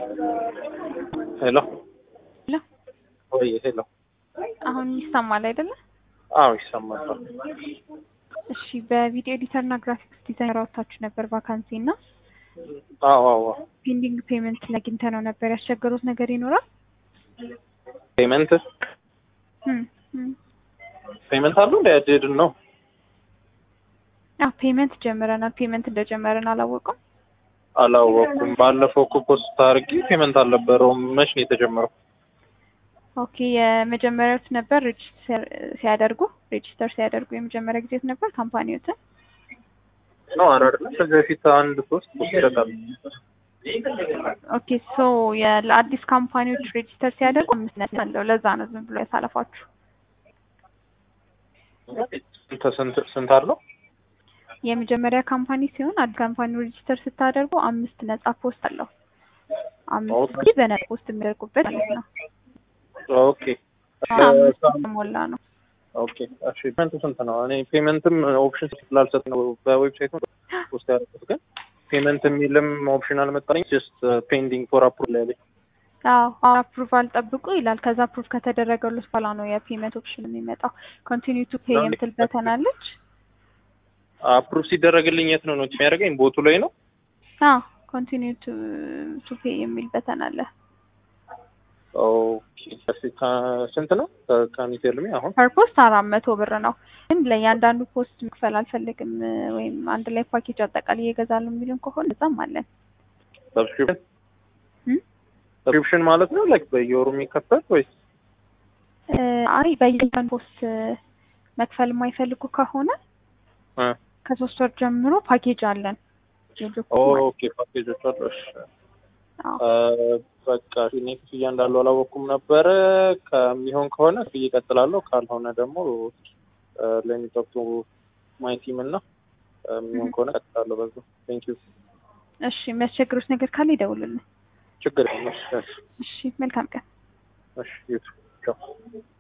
ሄሎ ሄሎ ወይ ሄሎ። አሁን ይሰማል አይደለ? አዎ ይሰማል። እሺ በቪዲዮ ኤዲተር እና ግራፊክስ ዲዛይነር አውጥታችሁ ነበር ቫካንሲ እና አዎ አዎ ፔንዲንግ ፔመንት ላይ አግኝተነው ነበር። ያስቸገሩት ነገር ይኖራል? ፔመንት እም፣ እም። ፔመንት አሉ እንደ ያድድ ነው። አዎ ፔመንት ጀምረናል። ፔመንት እንደጀመረን አላወቅም። አላወኩም። ባለፈው እኮ ፖስት አድርጌ ፔመንት አልነበረውም። መች ነው የተጀመረው? ኦኬ የመጀመሪያዎት ነበር ሬጅስተር ሲያደርጉ ሬጅስተር ሲያደርጉ የመጀመሪያ ጊዜት ነበር ካምፓኒዎትን ነው ኧረ አይደለም። ከዚህ በፊት አንድ ሶስት ፖስት ይደቃል። ኦኬ ሶ ለአዲስ ካምፓኒዎች ሬጅስተር ሲያደርጉ አምስት ነጥብ አለው። ለዛ ነው ዝም ብሎ ያሳለፋችሁ። ስንት ስንት ስንት አለው? የመጀመሪያ ካምፓኒ ሲሆን አዲስ ካምፓኒ ሬጅስተር ስታደርጉ አምስት ነጻ ፖስት አለው። አምስት ኦኬ። ጊዜ በነጻ ፖስት የሚያደርጉበት ማለት ነው። ኦኬ አምስት ሞላ ነው። ኦኬ እሺ። ፔመንቱ ስንት ነው? እኔ ፔመንትም ኦፕሽን ስላልሰጥ ነው በዌብሳይቱ ፖስት ያደረኩት፣ ግን ፔመንት የሚልም ኦፕሽን አልመጣልኝ። ጀስት ፔንዲንግ ፎር አፕሩቭ ላይ ያለኝ። አዎ አፕሩቫል ጠብቁ ይላል። ከዛ አፕሩቭ ከተደረገሉት በኋላ ነው የፔመንት ኦፕሽን የሚመጣው። ኮንቲኒው ቱ ፔይ የምትል በተን አለች። አፕሩቭ ሲደረግልኝ የት ነው ነው የሚያደርገኝ? ቦቱ ላይ ነው። አዎ ኮንቲኒው ቱ ፔይ የሚል በተን አለ። ኦኬ እሺ። ከ- ስንት ነው ከሚቴልሚ አሁን? ፐር ፖስት አራት መቶ ብር ነው። ግን ለእያንዳንዱ ፖስት መክፈል አልፈልግም ወይም አንድ ላይ ፓኬጅ አጠቃላይ እገዛለሁ የሚሉን ከሆነ እዛም አለን። ሰብስክሪፕሽን እም? ሰብስክሪፕሽን ማለት ነው ላይክ በየወሩ የሚከፈል ወይስ? እ፣ አይ በየቀን ፖስት መክፈል የማይፈልጉ ከሆነ እ ከሶስት ወር ጀምሮ ፓኬጅ አለን። የጆብ ማለት ኦኬ ፓኬጆች አሉ። እሺ አዎ። እ፣ በቃ እኔ ክፍያ እንዳለው አላወኩም ነበረ። ከሚሆን ከሆነ ክፍያ እቀጥላለሁ፣ ካልሆነ ደግሞ ለሚጠጡ ማይ ቲም እና እ፣ የሚሆን ከሆነ እቀጥላለሁ በዛ። ቴንክ ዩ። እሺ የሚያስቸግሩት ነገር ካለ ይደውሉልን። ችግር የለም። እሺ፣ እሺ መልካም ቀን። እሺ ዩቱብ ቻው።